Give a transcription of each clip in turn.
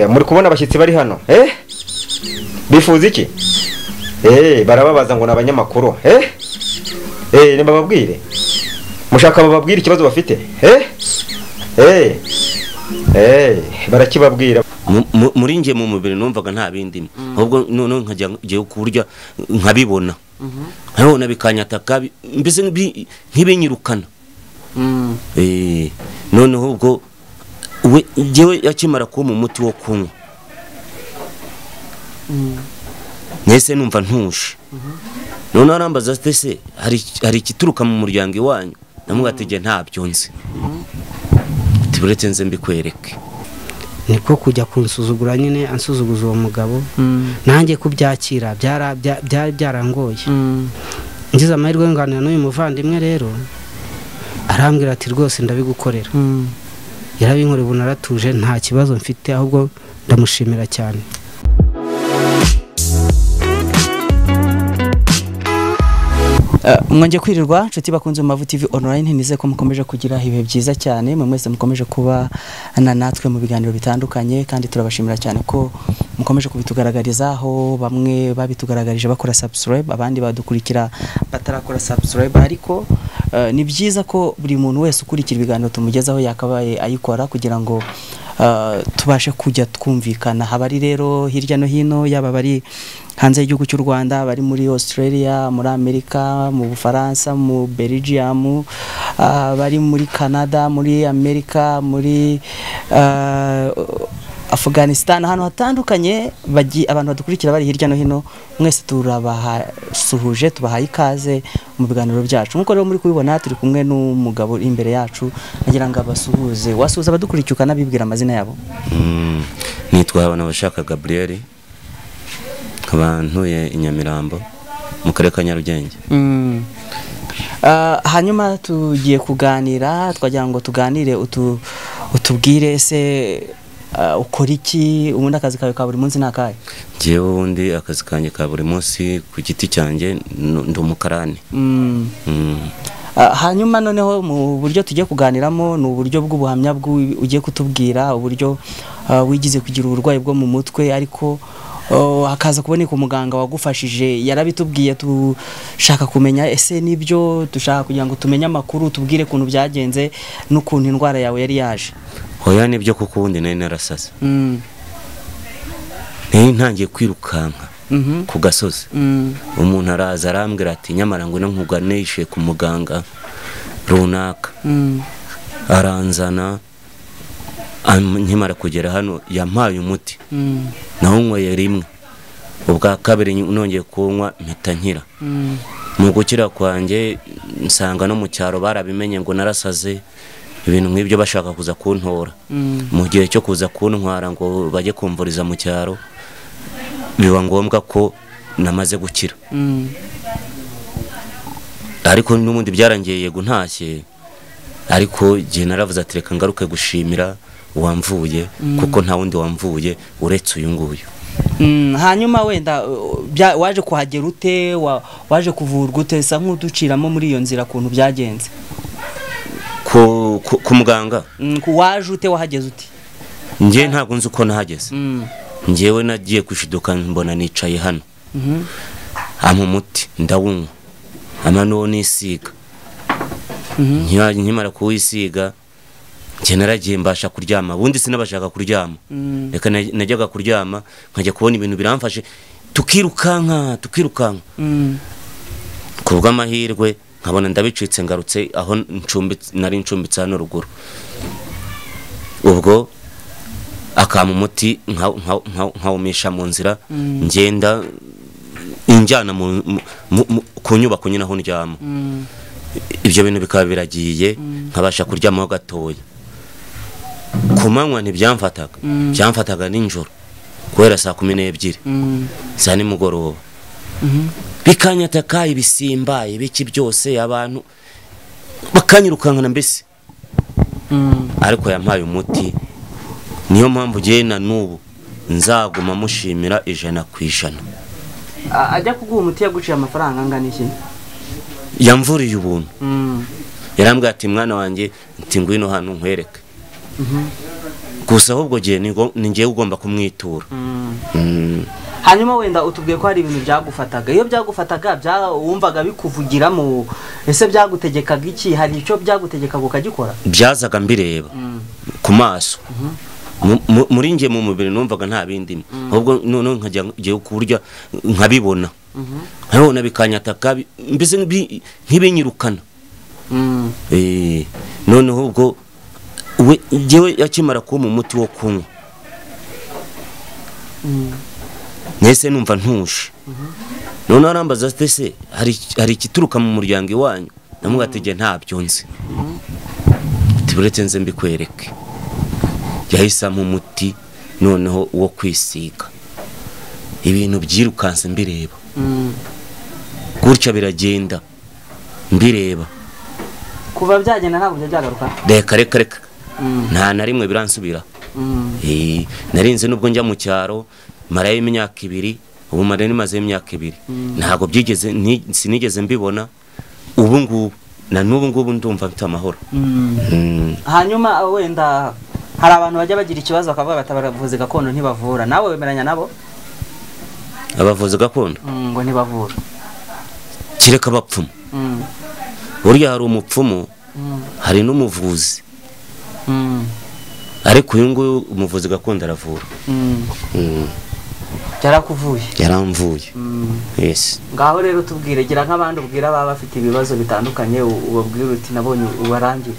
muri kubona abashyitsi bari hano bifuza iki barababaza ngo ni abanyamakuru bababwire mushaka bababwire ikibazo bafite barakibabwira muri nge mu mubiri numvaga nta bindimo ahubwo noneho nkajya kurya nkabibona nkabibona bikanyataka mbese nk'ibinyirukana noneho ubwo ngewe akimara kumpa umuti wo kunywa mwese numva ntuje noneho arambaza se hari ikituruka mu muryango iwanyu namwategeye ntabyo nzi uretse nze mbikwereke niko kujya kunsuzugura nyine ansuzuguza uwo mugabo nanjye kubyakira byari byarangoye ngize amahirwe yunganira n'uyu muvandimwe rero arambwira ati rwose ndabigukorera yarabinkoreye ubu naratuje nta kibazo mfite ahubwo ndamushimira cyane mwongeye kwirirwa inshuti bakunze mu mavu tv online nizeye ko mukomeje kugira ibihe byiza cyane mwe mwese mukomeje kuba na natwe mu biganiro bitandukanye kandi turabashimira cyane ko mukomeje kubitugaragariza aho bamwe babitugaragarije bakora subscribe abandi badukurikira batarakora subscribe ariko ni byiza ko buri muntu wese ukurikira ibiganiro tumugezaho yakabaye ayikora kugira ngo tubashe kujya twumvikana habari rero hirya no hino yaba bari hanze y'igihugu cy'u Rwanda bari muri Australia muri Amerika mu Bufaransa mu Belgium bari muri Canada muri Amerika muri Afghanistan ahantu hatandukanye abantu badukurikira bari hirya no hino mwese turabasuhuje tubahaye ikaze mu biganiro byacu nk'uko rero muri kubibona turi kumwe n'umugabo imbere yacu agira ngo abasuhuze wasuhuza abadukurikiye ukanabibwira amazina yabo nitwa Habanabashaka Gabriel nkaba ntuye i nyamirambo mu karere ka nyarugenge hanyuma tugiye kuganira twagira ngo tuganire utubwire ese ukora iki ubundi akazi kawe ka buri munsi ni akahe ngewe ubundi akazi kanjye ka buri munsi ku giti cyanjye ndi umukarani hanyuma noneho mu buryo tugiye kuganiramo ni uburyo bw'ubuhamya ugiye kutubwira uburyo wigize kugira uburwayi bwo mu mutwe ariko hakaza kuboneka umuganga wagufashije yarabitubwiye dushaka kumenya ese nibyo dushaka kugira ngo tumenye amakuru tubwire ukuntu byagenze n'ukuntu indwara yawe yari yaje hoya nibyo kuko ubundi nari narasasa nari ntangiye kwirukanka ku gasozi umuntu araza arambwira ati nyamara ngo nkuganishe ku muganga runaka aranzana nkimara kugera hano yampaye umuti nawunyweye rimwe ubwa kabiri nongeye kunywa mpita nkira mu gukira kwanjye nsanga no mu cyaro barabimenye ngo narasaze ibintu nk'ibyo bashaka kuza kuntora mu gihe cyo kuza kuntwara ngo bajye kumvuriza mu cyaro biba ngombwa ko namaze gukira ariko n'ubundi byarangiye yego ntashye ariko igihe naravuze ati reka ngaruke gushimira wamvuye kuko nta wundi wamvuye uretse uyu nguyu hanyuma wenda waje kuhagera ute waje kuvurwa ute usa nk'uduciramo muri iyo nzira ukuntu byagenze ku muganga waje ute wahageze ute ngewe ntabwo nzi uko nahageze ngewe nagiye kwishiduka mbona nicaye hano ampa umuti ndawunywa ama n'uwo nisiga nkimara kuwisiga njye naragiye mbasha kuryama ubundi sinabashaka kuryama reka najyaga kuryama nkajya kubona ibintu biramfashe tukirukanka tukirukanka ku bw'amahirwe nkabona ndabicitse ngarutse aho nari ncumbitse hano ruguru ubwo akama umuti nkawumisha mu nzira ngenda injyana ku nyubako nyine aho ndyama ibyo bintu bikaba biragiye nkabasha kuryamaho gatoya ku manywa ntibyamfataga byamfataga nijoro guhera saa kumi n'ebyiri za nimugoroba bikanyataka ibisimba ibiki byose abantu bakanyirukankana mbese ariko yampaye umuti niyo mpamvu ugiye na n'ubu nzaguma mushimira ijana ku ijana ajya kuguha umuti yaguciye amafaranga angana iki yamvuriye ubuntu yarambwira ati mwana wanjye ngwino hano nkwereke gusa ahubwo gihe ni ngo- ni ngewe ugomba kumwitura Mm. hanyuma wenda utubwiye ko hari ibintu byagufataga iyo byagufataga bya- wumvaga bikuvugiramo ese byagutegekaga iki hari icyo byagutegekaga ukagikora byazaga mbireba ku maso Mu- mu- muri nge mu mubiri numvaga nta bindimo ahubwo noneho nkajya ngiye kurya nkabibona nkabibona bikanyataka bi- mbese nk'ibi- nk'ibinyirukana Eh, noneho ubwo we njyewe yakimara kumpa umuti wo kunywa nese numva ntuje noneho arambaza ati ese hari hari ikituruka mu muryango iwanyu namubwatege ntabyo nzi ati buretse nze mbikwereke yahise ampa umuti noneho wo kwisiga ibintu byirukanse mbireba gutya biragenda mbireba kuva byagenda ntabwo bijya byagaruka reka reka reka nta na rimwe biransubira Eh, narinze nubwo njya mu cyaro marayo imyaka ibiri ubu marayo imazeyo imyaka ibiri ntabwo byigeze ni- sinigeze mbibona ubu ngubu na n'ubu ngubu ndumva mfite amahoro Mm. hanyuma wenda hari abantu bajya bagira ikibazo bakavuga bati abavuzi gakondo ntibavura nawe wemeranya nabo abavuzi gakondo Mm, ngo ntibavura kereka abapfumu Mm, burya hari umupfumu mm, hari n'umuvuzi mm, ariko uyu nguyu umuvuzi gakondo aravura mm. Mm, byarakuvuye yaramvuye yes ngaho rero tubwire gira nk'abandi ubwira baba bafite ibibazo bitandukanye u- ubabwire uti nabonye ubarangire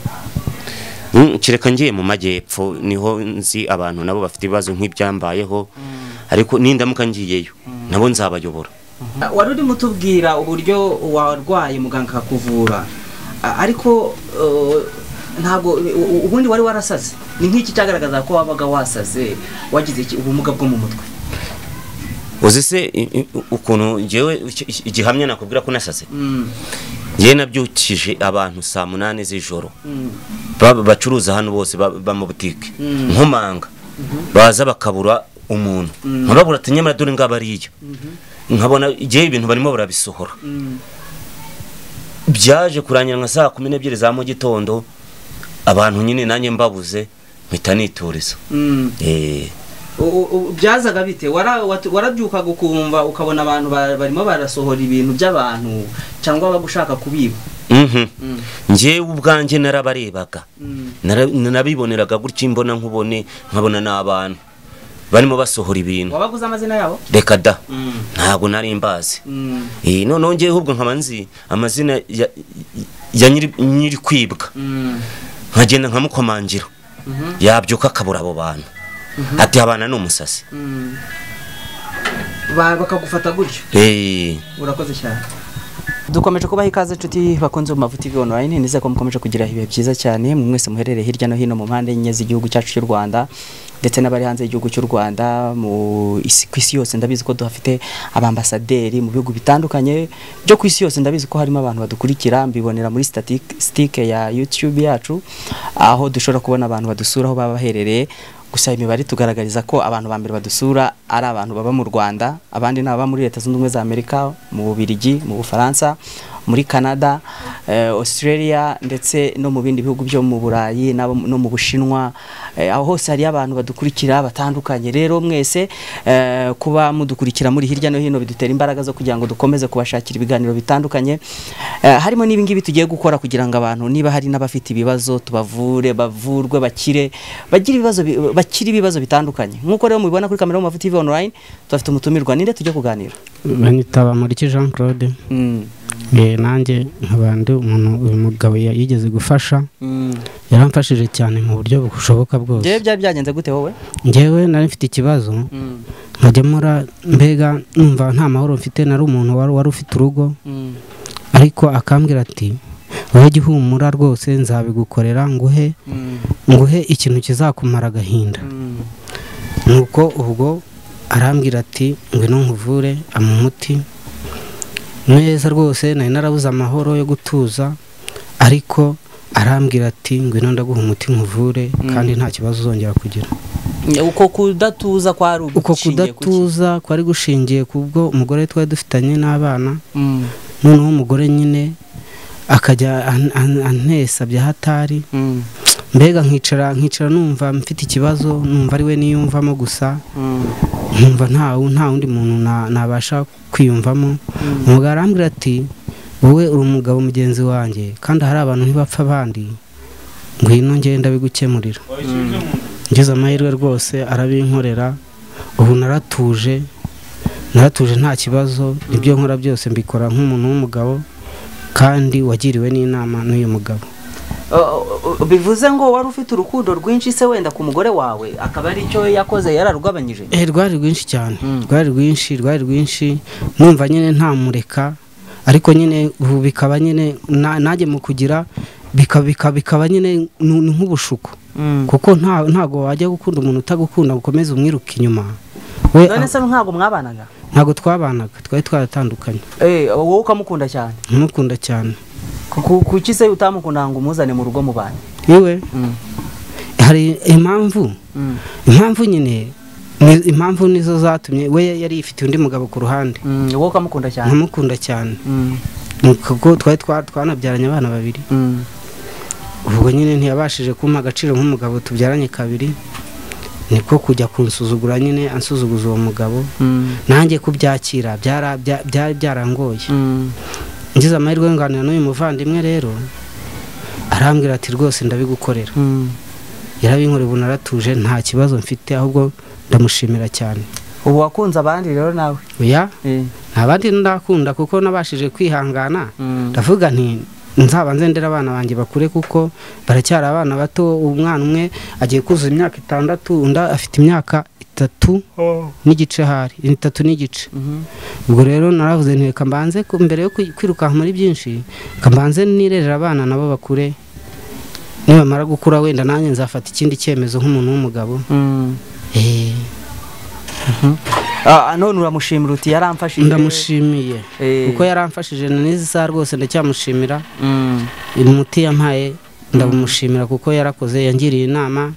Mm, kereka ngiye mu majyepfo niho nzi abantu nabo bafite ibibazo nk'ibyambayeho ariko nindamuka ngiyeyo nabo nzabayobora wari urimo utubwira uburyo warwaye muganga akakuvura a- ariko uh, ntabwo u- u- ubundi wari warasaze ni nk'iki cyagaragaza ko wabaga wasaze wagize iki- ubumuga bwo mu mutwe uzi se i- i- ukuntu ngewe iki- iki- igihamya nakubwira ko nasaze Mm, ngewe nabyukije abantu saa munani z'ijoro mm, ba- bacuruza hano bose ba- ba mu butike Mm. nkomanga baza bakabura umuntu nkababura ati nyamara dore ngaba ariyo nkabona igihe ibintu barimo barabisohora mm, byaje kurangira nka saa kumi n'ebyiri za mu gitondo abantu nyine nanjye mbabuze mpita nituriza mm. Eh, U- u- u- byazaga bite Wara- watu- warabyukaga ukumva ukabona abantu ba- barimo barasohora ibintu by'abantu cyangwa bagushaka kubiba mhm. Mm, njyewe ubwanjye narabarebaga mm, Nara- nabiboneraga gutya imbona nkubone nkabona ni abantu barimo basohora ibintu wabaguze amazina yabo reka da Mm, ntabwo nari mbazi mm, Eh, noneho ngewe ahubwo nkaba nzi amazina ya- ya nyiri nyiri kwibwa mm, nkagenda nkamukomangira mhm, yabyuka akabura abo bantu ati abana ni umusasi mm. Ba- bakagufata gutyo Eh, urakoze cyane dukomeje kubaha ikaze inshuti bakunze mu mavuta TV online nizere ko mukomeje kugira ibihe byiza cyane mwe mwese muherereye hirya no hino mu mpande enye z'igihugu cyacu cy'u Rwanda ndetse n'abari hanze y'igihugu cy'u Rwanda mu isi ku isi yose ndabizi ko duhafite abambasaderi mu bihugu bitandukanye byo ku isi yose ndabizi ko harimo abantu badukurikira mbibonera muri statistike ya YouTube yacu aho dushobora kubona abantu badusura aho baba baherereye gusa imibare tugaragariza ko abantu ba mbere badusura ari abantu baba mu Rwanda abandi ni ababa muri leta zunze ubumwe za Amerika mu Bubiligi mu Bufaransa muri Canada eh, Australia ndetse no mu bindi bihugu byo mu Burayi n'abo- no mu Bushinwa eh, aho hose hari abantu badukurikira batandukanye rero mwese eh, kuba mudukurikira muri hirya no hino bidutera imbaraga zo kugira ngo dukomeze kubashakira ibiganiro bitandukanye eh, harimo n'ibi ngibi tugiye gukora kugira ngo abantu niba hari n'abafite ibibazo tubavure bavurwe bakire bagira ibibazo bi- bakire ibibazo bitandukanye nk'uko rero mubibona kuri kamera y'amavuta TV online tubafite umutumirwa ninde tujya kuganira banitaba Muriki Jean Claude Eh, nanjye nkaba ndi umuntu uyu mugabo ya- yigeze gufasha yaramfashije cyane mu buryo bushoboka njyewe bwose byari byagenze gute wowe njyewe nari mfite ikibazo nkajyamura mbega numva nta mahoro mfite nari umuntu wari wari ufite urugo ariko akambwira ati wowe jya uhumura rwose nzabigukorera nguhe nguhe ikintu kizakumara agahinda nuko ubwo arambwira ati ngwino nkuvure amu umuti neza rwose nari narabuze amahoro yo gutuza ariko arambwira ati ngwino ndaguha umuti nkuvure kandi nta kibazo uzongera kugira uko kudatuza kwari uko kudatuza kwari gushingiye ku bwo umugore twari dufitanye n'abana noneho umugore nyine akajya an- an- antesa bya hatari mbega nkicara nkicara numva mfite ikibazo numva ari we niyumvamo gusa nkumva nta wu- nta wundi muntu na- nabasha kwiyumvamo umugabo arambwira ati wowe uri umugabo mugenzi wanjye kandi hari abantu ntibapfa abandi ngwino ngenda bigukemurira ngize amahirwe rwose arabinkorera ubu naratuje naratuje nta kibazo ibyo nkora byose mbikora nk'umuntu w'umugabo kandi wagiriwe n'inama n'uyu mugabo bivuze ngo wari ufite urukundo rwinshi se wenda ku mugore wawe akaba ari cyo yakoze yararugabanyije Eh, rwari rwinshi cyane Mm. rwari rwinshi rwari rwinshi numva nyine ntamureka ariko nyine ubu bikaba nyine na- najye mu kugira bika- bika- bikaba nyine ni ni nk'ubushuko kuko nta- ntago wajya gukunda umuntu utagukunda ngo ukomeze umwiruke inyuma we none ah, se ntabwo mwabanaga ntago twabanaga twari twaratandukanye Eh, wowe ukamukunda cyane ntumukunda cyane Ku- kuki se utamukunda ngo umuzane mu rugo mu bantu yewe hari impamvu impamvu nyine ni- impamvu nizo zatumye we yari yifitiye undi mugabo ku ruhande wowe ukamukunda cyane ntamukunda cyane Ni kuko twari twa- twanabyaranye abana babiri ubwo nyine ntiyabashije kumpa agaciro nk'umugabo tubyaranye kabiri niko kujya kunsuzugura nyine ansuzuguza uwo mugabo nanjye kubyakira byara- bya- bya- byarangoye ngize amahirwe yo nganira n'uyu muvandimwe rero arambwira ati rwose ndabigukorera yarabinkoreye ubu naratuje nta kibazo mfite ahubwo ndamushimira cyane ubu wakunze abandi rero nawe oya Eh. nta bandi ndakunda kuko nabashije kwihangana ndavuga nti nzaba nzendera abana banjye bakure kuko baracyari abana bato umwana umwe agiye kuzuza imyaka itandatu undi afite imyaka itatu n'igice hari itatu n'igice Mhm. ubwo rero naravuze nti reka mbanze ku- mbere yo kwi- kwirukanka muri byinshi reka mbanze nirerera abana nabo bakure nibamara gukura wenda nanjye nzafata ikindi cyemezo nk'umuntu w'umugabo Eh, Ah, none uramushimira uti yaramfashije ndamushimiye Eh. kuko yaramfashije na n'izi saha rwose ndacyamushimira Mm. umuti yampaye ndamushimira kuko yarakoze yangiriye inama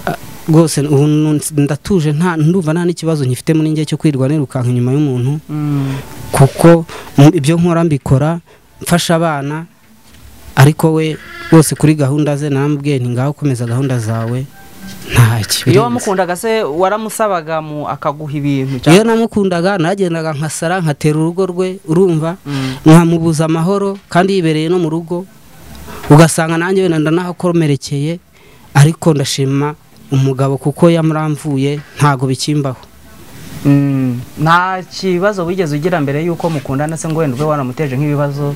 Ah, rwose ubu nu- ndatuje nta ndumva nta n'ikibazo nkifite muri njye cyo kwirwa nirukanka inyuma y'umuntu Mm. kuko mu- ibyo nkora mbikora mfasha abana ariko we rwose kuri gahunda ze naramubwiye nti ngaho komeza gahunda zawe ntacyo iyo wamukundaga se waramusabaga mu akaguha ibintu iyo namukundaga nagendaga nkasara nkatera urugo rwe urumva nkamubuza amahoro kandi yibereye no mu rugo ugasanga nanjye wenda ndanahakomerekeye ariko ndashima umugabo kuko yamuramvuye ntago bikimbaho Mm. nta kibazo wigeze ugira mbere y'uko mukundana se ngo wenda ube wanamuteje nk'ibibazo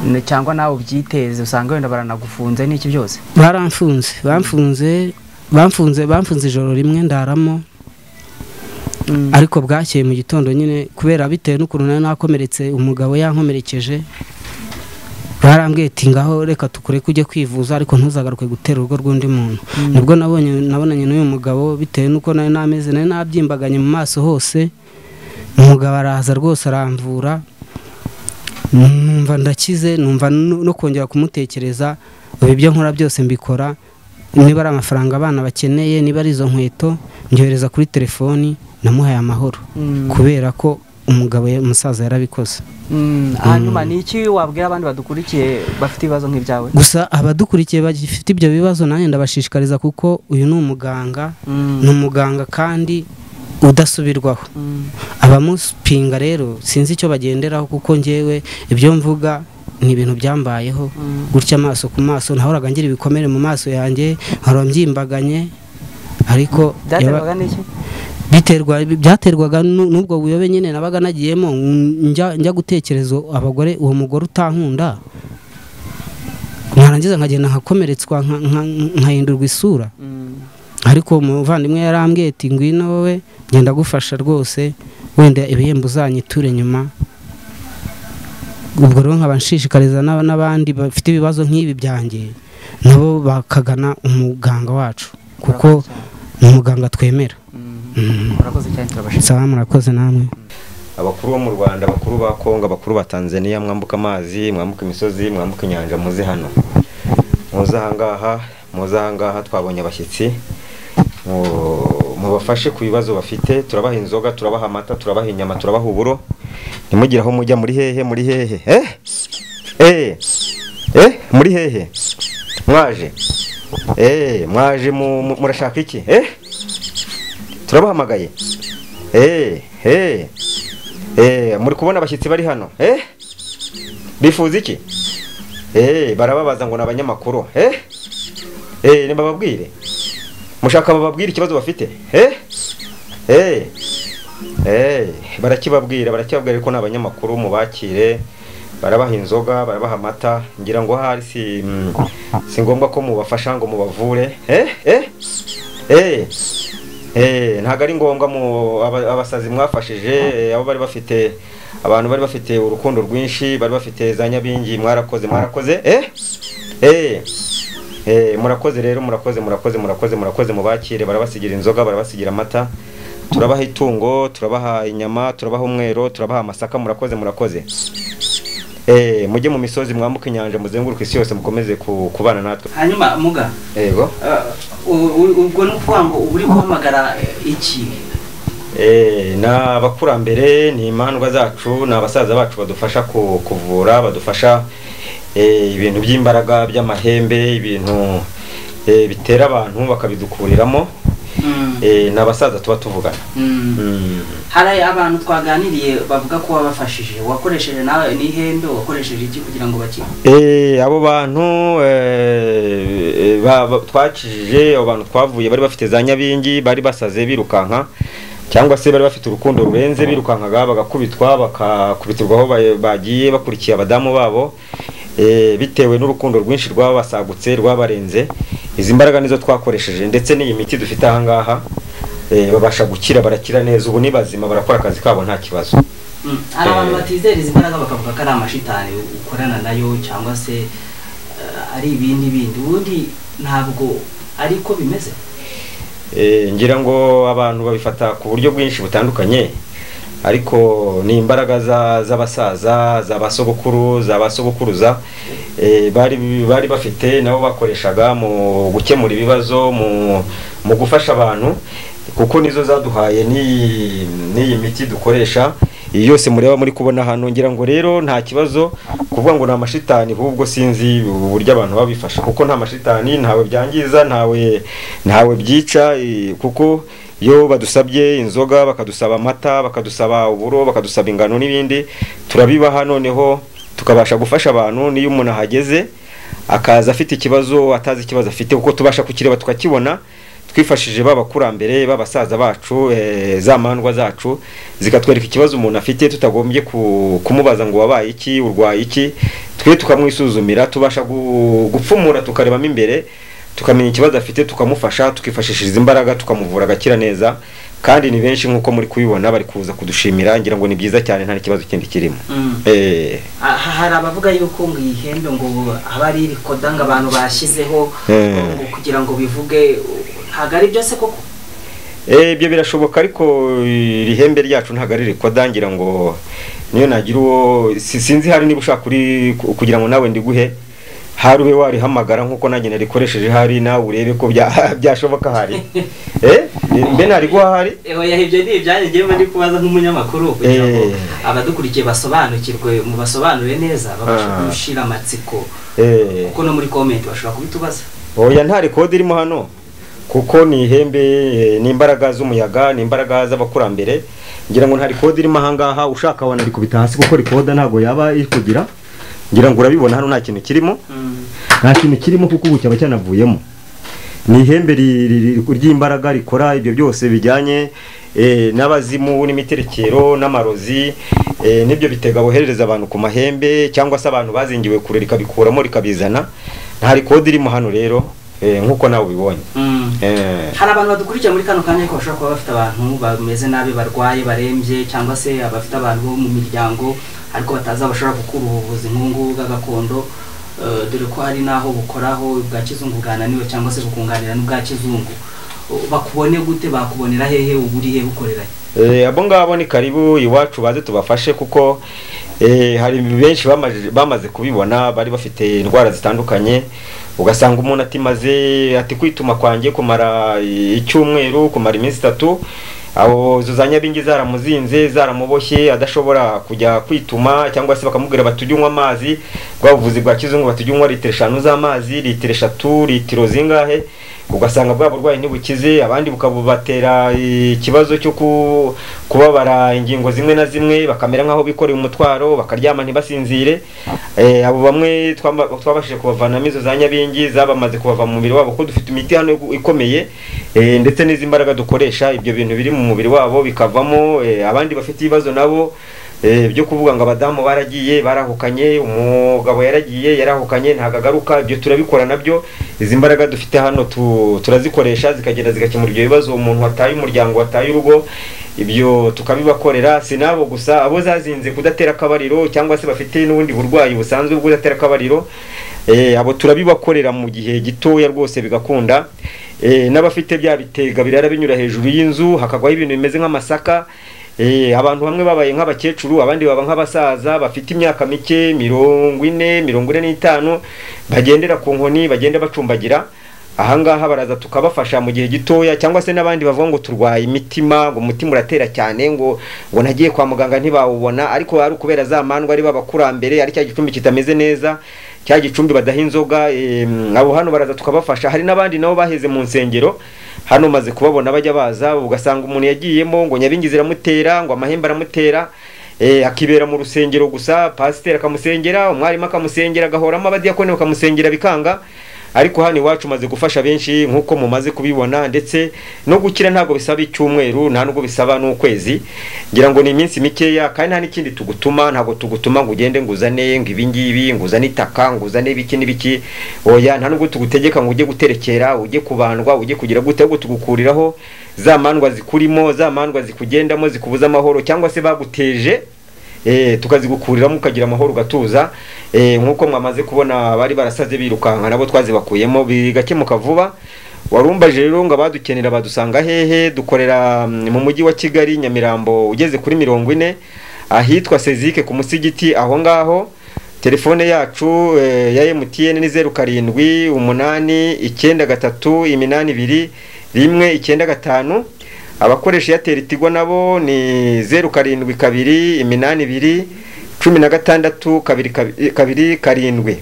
n- cyangwa nawe ubyiteze usanga wenda baranagufunze n'iki byose baramfunze bamfunze bamfunze bamfunze ijoro rimwe ndaramo ariko bwakeye mu gitondo nyine kubera bitewe n'ukuntu nari nakomeretse umugabo yankomerekeje barambwiye ati ngaho reka tukureke ujye kwivuza ariko ntuzagaruke gutera urugo rw'undi muntu nibwo nabonye nabonanye n'uyu mugabo bitewe n'uko nari nameze nari nabyimbaganye mu maso hose umugabo araza rwose aramvura numva ndakize numva no no kongera kumutekereza ubu ibyo nkora byose mbikora niba ari amafaranga abana bakeneye niba ari izo nkweto mbyohereza kuri telefoni namuhaye amahoro kubera ko umugabo ya- umusaza yarabikoze Mm, hanyuma ni iki wabwira abandi badukurikiye bafite ibibazo nk'ibyawe gusa abadukurikiye bagifite ibyo bibazo nanjye ndabashishikariza kuko uyu ni umuganga Mm. ni umuganga kandi udasubirwaho Mm. abamuspinga rero sinzi icyo bagenderaho kuko njyewe ibyo mvuga ni ibintu byambayeho gutya amaso ku maso ntahoraga ngira ibikomere mu maso yanjye nkahora mbyimbaganye ariko yaba- byaterwaga n'iki biterwa byaterwaga nu- n'ubwo buyobe nyine nabaga nagiyemo njya njya gutekereza abagore uwo mugore utankunda narangiza nkagenda nkakomeretswa nka- nka- nkahindurwa isura Mm. ariko umuvandimwe yarambwiye ati ngwino wowe ngenda gufasha rwose wenda ibihembo uzanyiture nyuma ubwo rero nkaba nshishikariza n'aba- n'abandi bafite ibibazo nk'ibi byanjye nabo bakagana umuganga wacu kuko ni umuganga twemera Mm. Mm. urakoze cyane turabashimira sawa murakoze namwe abakuru bo mu rwanda abakuru ba kongo abakuru ba tanzania mwambuka amazi mwambuka imisozi mwambuka inyanja muze hano muze ahangaha muze ahangaha twabonye abashyitsi mu- mubafashe ku bibazo bafite turabaha inzoga turabaha amata turabaha inyama turabaha uburo ntimugire aho mujya muri hehe muri hehe eh eh eh muri hehe mwaje eee mwaje murashaka iki eee turabahamagaye eee eee eee muri kubona abashyitsi bari hano eee bifuza iki eee barababaza ngo ni abanyamakuru eee eee ntibababwire mushaka bababwire ikibazo bafite eee eee eee barakibabwira barakibabwira ariko ni abanyamakuru mubakire barabaha inzoga barabaha amata ngira ngo ahari si mm, si ngombwa ko mubafasha ngo mubavure eh eh eh eh ntago ari ngombwa mu aba- abasazi mwafashije eh, abo bari bafite abantu bari bafite urukundo rwinshi bari bafite za nyabingi mwarakoze mwarakoze eh eh eh murakoze rero murakoze murakoze murakoze murakoze mubakire barabasigira inzoga barabasigira amata turabaha itungo turabaha inyama turabaha umwero turabaha amasaka murakoze murakoze Eh, mujye mu misozi mwambuke inyanja muzenguruke isi yose mukomeze ku- kubana natwe hanyuma muga yego ubwo ni ukuvuga ngo uba uri guhamagara iki Eh, ni abakurambere ni imandwa zacu ni abasaza bacu badufasha ku- kuvura badufasha eh, ibintu by'imbaraga by'amahembe ibintu eh, bitera abantu bakabidukuriramo Eh, ni abasaza tuba tuvugana Mm. hari abantu twaganiriye bavuga ko wabafashije wakoresheje nawe n'ihembe wakoresheje iki kugira ngo bakire Eh, abo bantu eh, eh, ba- ba- twakijije abo bantu twavuye bari bafite za nyabingi bari basaze birukanka cyangwa se bari bafite urukundo rurenze birukankaga bagakubitwa bakakubitirwa aho ba- bagiye bakurikiye abadamu babo eh, bitewe n'urukundo rwinshi rwabasagutse rwabarenze izi mbaraga nizo twakoresheje ndetse n'iyi miti dufite ahangaha eh, babasha gukira barakira neza ubu ni bazima barakora akazi kabo nta kibazo Mm, hari abantu Eh. batizereza imbaraga bakavuga ko ari amashitani ukorana nayo cyangwa se eh, ari ibindi bindi ubundi ntabwo ariko bimeze Eh, ngira ngo abantu babifata ku buryo bwinshi butandukanye ariko ni imbaraga za- z'abasaza za basogokuru za basogokuruza eh, bari bari bafite nabo bakoreshaga mu gukemura ibibazo mu mu gufasha abantu kuko nizo zaduhaye n'iyi n'iyi miti dukoresha iyi yose mureba muri kubona hano ngira ngo rero nta kibazo kuvuga ngo ni amashitani ahubwo sinzi uburyo abantu babifasha kuko nta mashitani ntawe byangiza ntawe ntawe byica eh, kuko iyo badusabye inzoga bakadusaba amata bakadusaba uburo bakadusaba ingano n'ibindi turabibaha noneho tukabasha gufasha abantu n'iyo umuntu ahageze akaza afite ikibazo atazi ikibazo afite kuko tubasha kukireba tukakibona twifashije babakurambere babasaza bacu eh, za mandwa zacu zikatwereka ikibazo umuntu afite tutagombye ku- kumubaza ngo wabaye iki urwaye iki twe tukamwisuzumira tubasha gu- gupfumura tukarebamo imbere tukamenya ikibazo afite tukamufasha tukifashishiriza imbaraga tukamuvura agakira neza kandi ni benshi nk'uko muri kubibona bari kuza kudushimira ngira ngo ni byiza cyane nta kibazo kindi kirimo eh, Ah, ha- hari abavuga yuko ngo iyi hembe ngo aba ari irikoda ngo abantu bashyizeho Eh. ngo kugira ngo bivuge ntabwo ari byose koko Eh, ibyo birashoboka ariko iri hembe ryacu ntabwo ari rikoda ngira ngo niyo nagira uwo si- sinzi hari niba ushaka uri ku- kugira ngo nawe ndiguhe hari ube warihamagara nk'uko nanjye narikoresheje hari nawe urebe ko bya- byashoboka hari eh, mbe nariguha hari oya ibyo ni ibyanjye ngewe ndi kubaza nk'umunyamakuru kugira ngo Eh. abadukurikiye basobanukirwe mu basobanure neza babashe Ah. gushira amatsiko Eh. kuko no muri comment bashobora kubitubaza oya nta rekodi irimo hano kuko ni ihembe eh, ni imbaraga z'umuyaga ni imbaraga z'abakurambere ngira ngo nta rekodi irimo ahangaha ushaka wabona ari kubita hasi kuko rekoda ntabwo yaba iri kugira ngira ngo urabibona hano nta kintu kirimo nta kintu kirimo kuko ubu cyaba cyanavuyemo ni ihembe ri- ri- ri- ry'imbaraga rikora ibyo byose bijyanye eh, n'abazimu n'imiterekero n'amarozi eh, n'ibyo bitega boherereza abantu ku mahembe cyangwa se abantu bazingiwe kure rikabikuramo rikabizana nta rikodi irimo hano rero eh, nk'uko nawe ubibonye Eh, hari abantu badukurikira muri kano kanya ariko bashobora kuba bafite abantu bameze nabi barwaye barembye cyangwa se abafite abantu bo mu miryango ariko batazi aho bashobora gukura ubuvuzi nk'ubungubu bwa gakondo Eh, dore ko hari n'aho bukoraho ubwa kizungu bwananiwe cyangwa se bukunganira n'ubwa kizungu Eh, bakubone gute bakubonera hehe uba uri he bukorera he? eh, abo ngabo ni karibu iwacu baze tubafashe kuko eh, hari benshi bamaze- bamaze kubibona bari bafite indwara zitandukanye ugasanga umuntu atimaze ati kwituma kwanjye kumara eh, icyumweru kumara iminsi itatu abo zuzanyabingi zaramuzinze zaramuboshye adashobora kujya kwituma cyangwa se bakamubwira bati ujye unywa amazi bwa buvuzi bwa kizungu bati ujye unywa litiro eshanu z'amazi litiro eshatu litiro zingahe ugasanga bwa burwayi ntibukize abandi bukabubatera ikibazo cyo kubabara ingingo zimwe na zimwe bakamera nk'aho bikoreye umutwaro bakaryama ntibasinzire Eh, abo bamwe twamba- twabashije kubavanamo izo za nyabingi zabamaze kubava mu mubiri wabo kuko dufite imiti hano ikomeye eh, ndetse n'izi mbaraga dukoresha ibyo bintu biri mu mubiri wabo bikavamo eh, abandi bafite ibibazo nabo eh, byo kuvuga ngo abadamu baragiye barahukanye umugabo yaragiye yarahukanye ntabwo agaruka ibyo turabikora nabyo izi mbaraga dufite hano tu- turazikoresha zikagenda zigakemura ibyo bibazo umuntu wataye umuryango wataye urugo ibyo tukabibakorera si nabo gusa abo zazinze kudatera akabariro cyangwa se bafite n'ubundi burwayi busanzwe bwo kudatera akabariro eh, abo turabibakorera mu gihe gitoya rwose bigakunda eh, n'abafite bya bitega birara binyura hejuru y'inzu hakagwaho ibintu bimeze nk'amasaka Eh, abantu bamwe babaye nk'abakecuru abandi baba nk'abasaza bafite imyaka mike mirongo ine mirongo ine n'itanu bagendera ku nkoni bagenda bacumbagira ahangaha baraza tukabafasha mu gihe gitoya cyangwa se n'abandi bavuga ngo turwaye imitima ngo umutima uratera cyane ngo ngo nagiye kwa muganga ntibawubona ariko ari ukubera za mandwa ari b'abakurambere ari cya gicumbi kitameze neza cya gicumbi badaha inzoga em, abo hano baraza tukabafasha hari n'abandi nabo baheze mu nsengero hano maze kubabona bajya baza ugasanga umuntu yagiyemo ngo nyabingi ziramutera ngo amahembe aramutera eh, akibera mu rusengero gusa pasiteri akamusengera umwarimu akamusengera agahoramo abadiyakoni bakamusengera bikanga ariko hano iwacu umaze gufasha benshi nk'uko mumaze kubibona ndetse no gukira ntabwo bisaba icyumweru nta nubwo bisaba n'ukwezi ngira ngo ni iminsi mikeya kandi nta n'ikindi tugutuma ntabwo tugutuma ngo ugende ngo uzane ngo ibi ngibi ngo uzane itaka ngo uzane ibiki n'ibiki oya nta nubwo tugutegeka ngo ujye guterekera ujye kubandwa ujye kugira gute ahubwo tugukuriraho za mandwa zikurimo za mandwa zikugendamo zikubuza amahoro cyangwa se baguteje eh, tukazigukuriramo ukagira amahoro ugatuza eh, nk'uko mwamaze kubona bari barasaze birukanka nabo twazibakuyemo bigakemuka vuba warumbaje rero ngo abadukenera badusanga hehe dukorera mm, mu mujyi wa kigali nyamirambo ugeze kuri mirongo ine ahitwa sezike ku musigiti aho ngaho telefone yacu eh, ya MTN ni zeru karindwi umunani icyenda gatatu iminani ibiri rimwe icyenda gatanu abakoresha eyateri tigo nabo ni zeru karindwi kabiri iminani ibiri cumi na gatandatu kabiri kabi- kabiri karindwi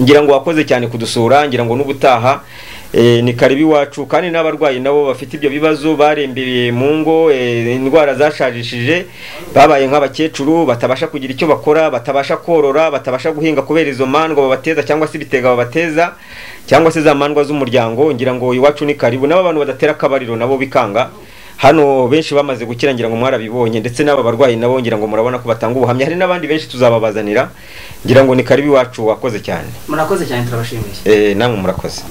ngira ngo wakoze cyane kudusura ngira ngo n'ubutaha eh, ni karibu iwacu kandi n'abarwayi nabo bafite ibyo bibazo barembeye mu ngo eh, indwara zashajishije babaye nk'abakecuru batabasha kugira icyo bakora batabasha korora batabasha guhinga kubera izo mandwa babateza cyangwa se ibitega babateza cyangwa se za mandwa z'umuryango ngira ngo iwacu ni karibu n'abo bantu badatera akabariro nabo bikanga hano benshi bamaze gukira ngira ngo mwarabibonye ndetse n'aba barwayi nabo ngira ngo murabona ko batanga ubuhamya hari n'abandi benshi tuzababazanira ngira ngo ni karibu iwacu wakoze cyane murakoze cyane turabashimiye Eh, namwe murakoze